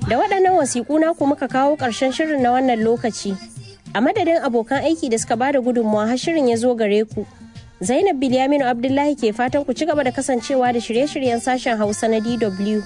Da waɗannan wasiƙu naku muka kawo ƙarshen shirin na wannan lokaci. A madadin abokan aiki da suka bada gudunmawa har shirin ya zo gare ku. Zainab Bilyaminu Abdullahi ke fatan ku ci gaba da kasancewa da shirye-shiryen sashen Hausa na DW.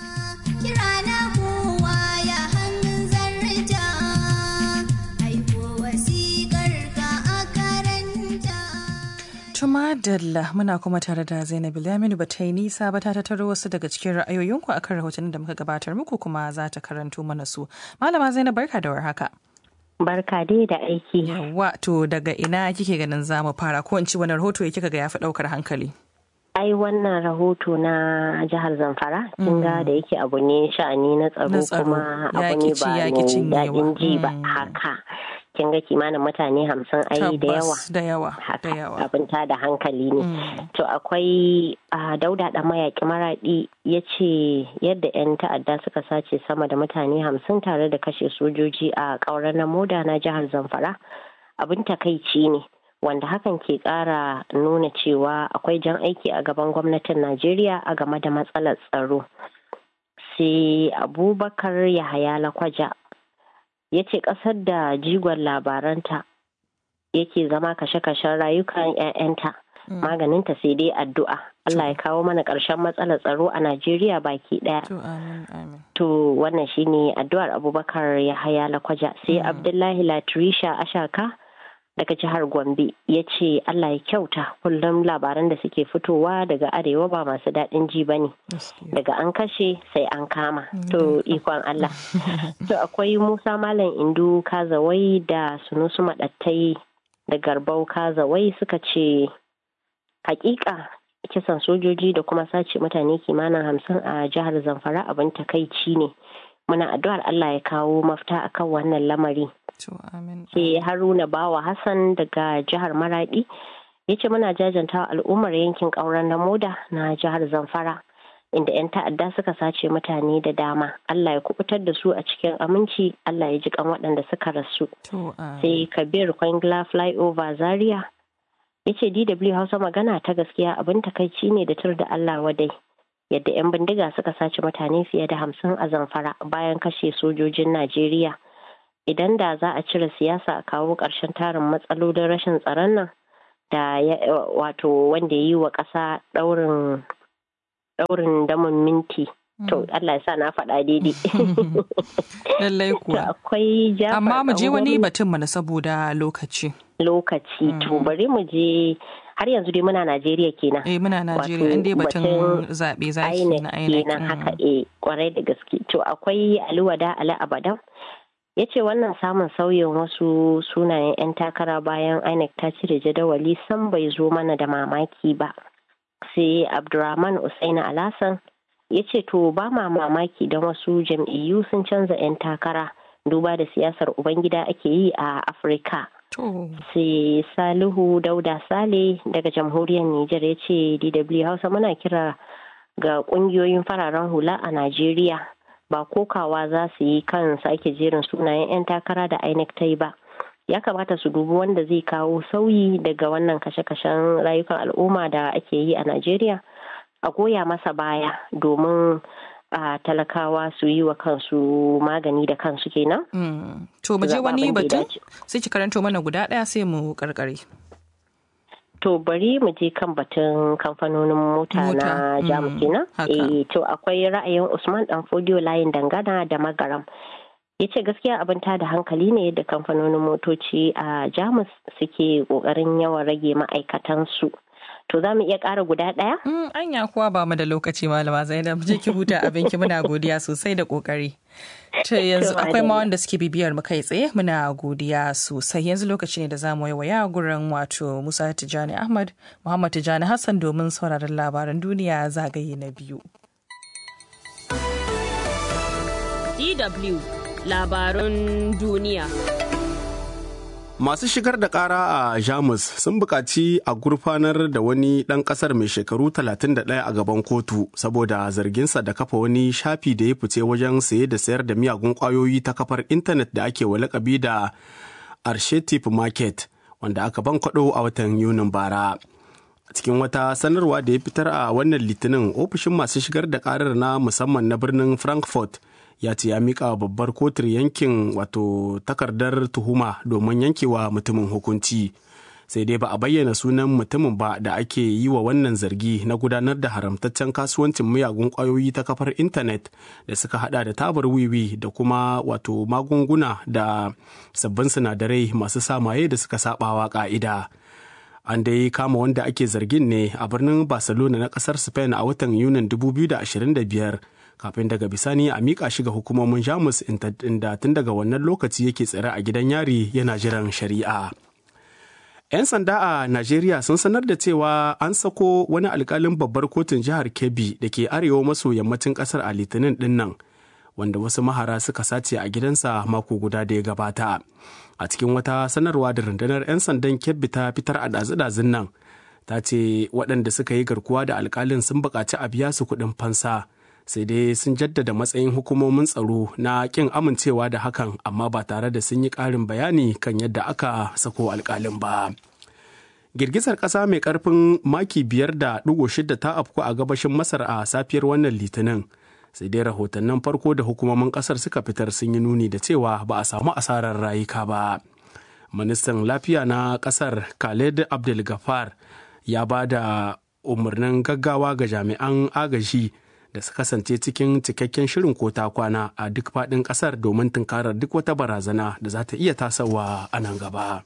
Tuma Dalla muna kuma tare da Zainab Laminu ba ta yi nisa ba ta tattaro wasu daga cikin ra'ayoyinku akan rahotannin da muka gabatar muku kuma za ta karanto mana su. Malama Zainab barka da warhaka. Barka dai da aiki. Yawwa to daga ina kike ganin za mu fara ko in ci wani rahoto ya kika ga ya fi ɗaukar hankali? Ai wannan rahoto na jihar Zamfara kin ga da yake abu ne sha'ani na tsaro kuma abu ne ba daɗin ji ba haka. kin ga kimanin mutane hamsin ai da yawa da yawa da yawa abin ta da hankali ne to akwai dauda da mayaki maradi ya ce yadda 'yan ta'adda suka sace sama da mutane hamsin tare da kashe sojoji a ƙauren na moda na jihar zamfara abin takaici ne wanda hakan ke ƙara nuna cewa akwai jan aiki a gaban gwamnatin najeriya a game da matsalar tsaro sai abubakar yahaya lakwaja ya ce ƙasar da jigon labaranta yake zama kashe-kashen rayukan 'ya'yanta maganinta sai dai addu'a Allah ya kawo mana ƙarshen matsalar tsaro a Najeriya baki ɗaya. To wannan shine addu'ar Abubakar Yahaya Lakwaja sai Abdullahi Latrisha Ashaka daga jihar Gombe ya ce Allah ya kyauta kullum labaran da suke fitowa daga arewa ba masu daɗin ji ba ne daga an kashe sai an kama to ikon Allah to akwai Musa Malam Indu Kazawai da Sunusu Maɗattai da Garbau Kazawai suka ce hakika kisan sojoji da kuma sace mutane kimanin hamsin a jihar Zamfara abin takaici ne muna addu'ar Allah ya kawo mafita akan wannan lamari ke haruna bawa hassan daga jihar maradi ya ce muna jajanta al'ummar yankin ƙauren na moda na jihar zamfara inda 'yan ta'adda suka sace mutane da dama allah ya kubutar da su a cikin aminci allah ya ji kan waɗanda suka rasu sai kabir kwangla flyover zaria ya ce dw hausa magana ta gaskiya abin takaici ne da tur da allah wadai yadda 'yan bindiga suka sace mutane fiye da hamsin a zamfara bayan kashe sojojin najeriya idan da za a cire siyasa a kawo ƙarshen tarin matsalolin rashin tsaron nan da wato wanda ya yi wa ƙasa ɗaurin ɗaurin damun minti to Allah ya sa na faɗa daidai lallai kuwa akwai amma mu je wani batun mana saboda lokaci lokaci to bari mu je har yanzu dai muna Najeriya kenan eh muna Najeriya inda batun zaɓe zaki na INEC kenan haka eh kwarai da gaske to akwai Aliwada Ali Abadan ya ce wannan samun sauyin wasu sunayen 'yan takara bayan inec ta cire jadawali san bai zo mana da mamaki ba sai abdurrahman usaina alasan ya ce to ba ma mamaki don wasu jam'iyyu sun canza 'yan takara duba da siyasar ubangida ake yi a afirka sai salihu dauda sale daga jamhuriyar nijar ya ce dw hausa muna kira ga kungiyoyin fararen hula a najeriya ba kokawa za su yi kan sake jerin sunayen 'yan takara da INEC ta yi ba ya kamata su dubi wanda zai kawo sauyi daga wannan kashe-kashen rayukan al'umma da ake yi a Najeriya a goya masa baya domin a talakawa su yi wa kansu magani da kansu kenan. To mu je wani batun sai ki karanto mana guda ɗaya sai mu karkare. To bari mu je kan batun kamfanonin mota na Jamus kenan. Eh to akwai ra'ayin Usman Dan Fodiyo layin dangana da Magaram. Ya ce gaskiya abin ta da hankali ne da kamfanonin motoci a Jamus suke kokarin yawan rage ma'aikatansu. To za mu iya ƙara guda ɗaya? Anya kuwa ba mu da lokaci malama Zainab je ki huta abinki muna godiya sosai da kokari. To yanzu akwai ma wanda suke bibiyar mu kai tsaye muna godiya sosai yanzu lokaci ne da za mu waya gurin wato Musa Tijani Ahmad Muhammad Tijani Hassan domin sauraron labaran duniya zagaye na biyu. DW labarun duniya. Masu shigar da ƙara a Jamus sun buƙaci a gurfanar da wani ɗan ƙasar mai shekaru 31 a gaban kotu saboda zarginsa da kafa wani shafi da ya fice wajen saye da sayar da miyagun ƙwayoyi ta kafar intanet da ake wa lakabi da Arshetip Market wanda aka ban kwaɗo a watan Yunin bara. A cikin wata sanarwa da ya fitar a wannan litinin ofishin masu shigar da ƙarar na musamman na birnin Frankfurt ya ce ya miƙa babbar kotar yankin wato takardar tuhuma domin yankewa mutumin hukunci sai dai ba a bayyana sunan mutumin ba da ake yi wa wannan zargi na gudanar da haramtaccen kasuwancin miyagun ƙwayoyi ta kafar intanet da suka hada da tabar wiwi da kuma wato magunguna da sabbin sinadarai masu samaye da suka sabawa ka'ida. an dai kama wanda ake zargin ne a birnin barcelona na kasar spain a watan yunin 2025 kafin daga bisani a miƙa shi ga hukumomin jamus inda tun daga wannan lokaci yake tsare a gidan yari yana jiran shari'a 'yan sanda a najeriya sun sanar da cewa an sako wani alkalin babbar kotun jihar kebbi da ke arewa maso yammacin kasar a litinin dinnan wanda wasu mahara suka sace a gidansa mako guda da ya gabata a cikin wata sanarwa da rundunar 'yan sandan kebbi ta fitar a ɗazu-ɗazun nan ta ce waɗanda suka yi garkuwa da alkalin sun buƙaci a biya su kuɗin fansa sai dai sun jaddada matsayin hukumomin tsaro na ƙin amincewa da hakan amma ba tare da sun yi ƙarin bayani kan yadda aka sako alkalin ba girgizar ƙasa mai ƙarfin maki biyar da ɗigo shida ta afku a gabashin masar a safiyar wannan litinin sai dai rahotannin farko da hukumomin kasar suka fitar sun yi nuni da cewa ba a samu asarar rayuka ba ministan lafiya na kasar khaled abdul gafar ya ba da umarnin gaggawa ga jami'an agaji da su kasance cikin cikakken shirin kota kwana a duk faɗin ƙasar domin tunkarar duk wata barazana da za ta iya tasawa a nan gaba.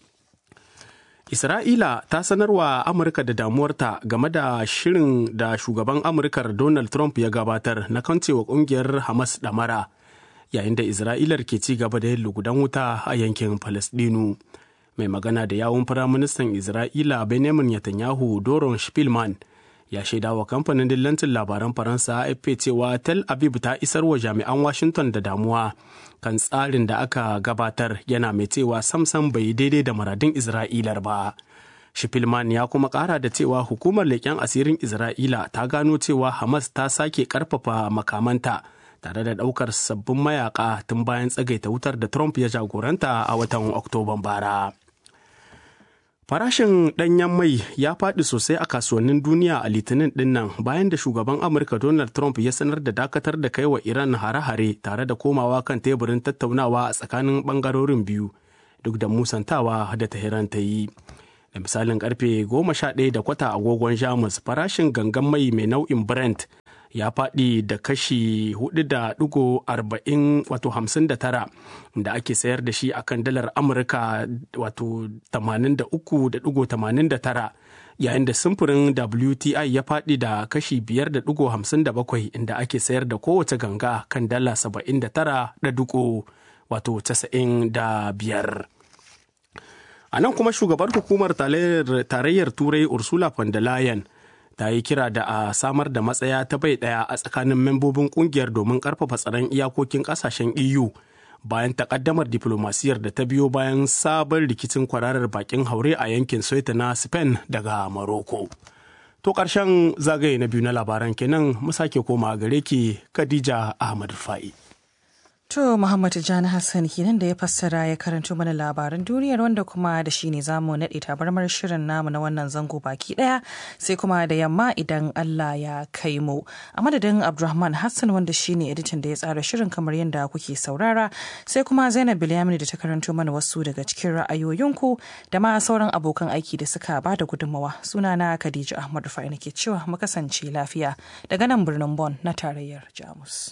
Isra'ila ta sanarwa Amurka da damuwarta game da shirin da shugaban Amurkar Donald Trump ya gabatar na kancewa kungiyar Hamas ɗamara yayin da Isra'ilar ke ci gaba da yin lugudan wuta a yankin Falasɗinu. Mai magana da yawun Firaministan Isra'ila Benjamin Netanyahu Doron Spilman ya shaida wa kamfanin dillancin labaran Faransa AFP cewa Tel Aviv ta isar wa jami'an Washington da damuwa kan tsarin da aka gabatar yana mai cewa samsam bai daidai da maradin Isra'ilar ba. Shifilman ya kuma kara da cewa hukumar leƙen asirin Isra'ila ta gano cewa Hamas ta sake ƙarfafa makamanta tare da ɗaukar sabbin mayaka tun bayan tsagaita wutar da Trump ya jagoranta a watan Oktoban bara. Farashin ɗanyen mai ya faɗi sosai a kasuwannin duniya a litinin ɗinnan bayan da shugaban Amurka Donald Trump ya sanar da dakatar da kai wa Iran hare-hare tare da komawa kan teburin tattaunawa a tsakanin ɓangarorin biyu duk da musantawa da Tehran ta yi. Da misalin karfe goma sha ɗaya da kwata agogon Jamus farashin gangan mai mai nau'in Brent ya faɗi da kashi 4.40 wato 59 da ake sayar da shi akan dalar amurka wato 83.89 yayin da simfurin wti ya faɗi da kashi 5.57 inda ake sayar da kowace ganga kan dala 79 wato 95 a nan kuma shugabar hukumar tarayyar turai ursula von der leyen ta yi kira da a samar da matsaya ta bai daya a tsakanin membobin kungiyar domin karfafa tsaron iyakokin kasashen eu bayan takaddamar diplomasiyar da ta biyo bayan sabon rikicin kwararar bakin haure a yankin soita na spain daga morocco to karshen zagaye na biyu na labaran kenan mu sake koma gare ki khadija ahmad fa'i To Muhammad Jani Hassan kenan da ya fassara ya karanto mana labaran duniyar wanda kuma da shi ne zamu naɗe tabarmar shirin namu na wannan zango baki ɗaya sai kuma da yamma idan Allah ya kai mu. A madadin Abdulrahman Hassan wanda shi ne editan da ya tsara shirin kamar yadda kuke saurara sai kuma Zainab Bilyamini da ta karanto mana wasu daga cikin ra'ayoyinku da ma sauran abokan aiki da suka ba da gudunmawa. Sunana Khadija Ahmad Rufai nake cewa mu kasance lafiya daga nan birnin Bon na tarayyar Jamus.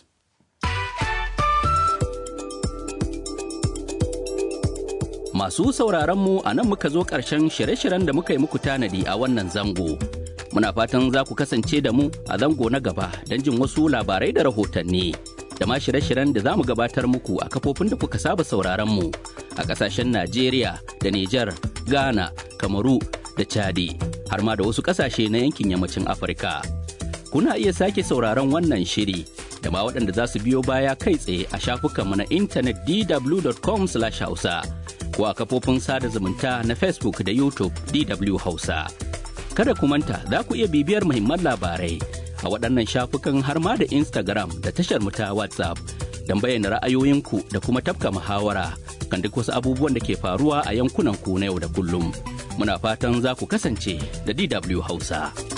Masu sauraronmu a nan muka zo ƙarshen shirye-shiryen da muka yi muku tanadi a wannan zango. Muna fatan za ku kasance da mu a zango na gaba don jin wasu labarai da rahotanni. Da ma shirye-shiryen da za mu gabatar muku a kafofin da kuka saba sauraronmu a ƙasashen Najeriya da Nijar, Ghana, Kamaru da Chadi, har ma da wasu ƙasashe na yankin yammacin Afirka. Kuna iya sake sauraron wannan shiri da ma waɗanda za su biyo baya kai tsaye a shafukanmu na intanet dw.com/hausa. ko a kafofin sada zumunta na Facebook da YouTube DW Hausa. Kada ku manta za ku iya bibiyar muhimman labarai a waɗannan shafukan har ma da Instagram da tashar mu ta WhatsApp don bayyana ra'ayoyinku da kuma tafka muhawara kan duk wasu abubuwan da ke faruwa a yankunan ku na yau da kullum. Muna fatan za ku kasance da DW Hausa.